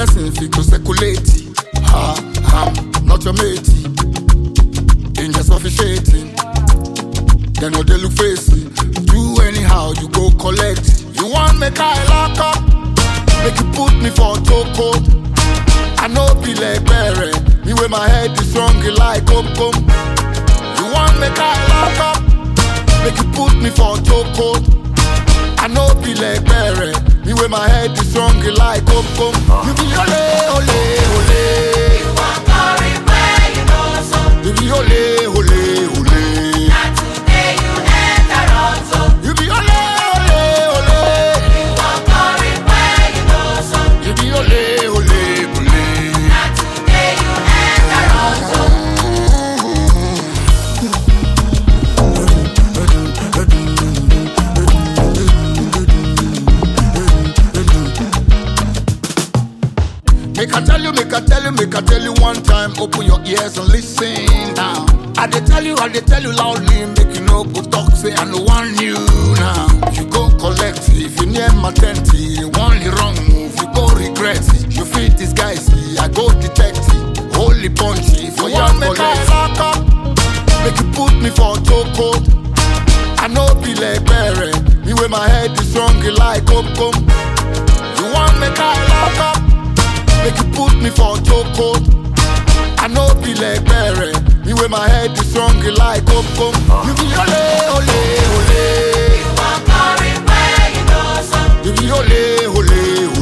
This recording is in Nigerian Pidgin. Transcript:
person fit to circulate. Ha, I'm not your mate. Angels officiating. They know they look facey. Do anyhow, you go collect. You want make I lock up? Make you put me for chokehold. I know be like berry. Me with my head is strong it like come come. You want make I lock up? Make you put me for chokehold. I know be like berry. Me with my head is strong it like come come. You be ole ole ole. You wan carry where you know so. You be ole ole ole. Na today you enter also. You be ole ole ole. You wan carry where you know so. You be ole ole ole. Na today you enter also. Make I tell you, make I tell you, make I tell you one time. Open your ears and listen now. I dey tell you, I dey tell you loudly. Make you no go talk, say I no want you now. You go collect if you near my tent. You want the wrong move, you go regret it. You fit disguise it, I go detect it. Holy punchy for your make I lock up. Make you put me for chokehold. I know be like berry. Me with my head is strong it like come come. You want make I lock up? Make you put me for chokehold. I know be like berry. Me with my head is strong it like come come. You be ole ole ole. You wan carry where you know so. You be ole ole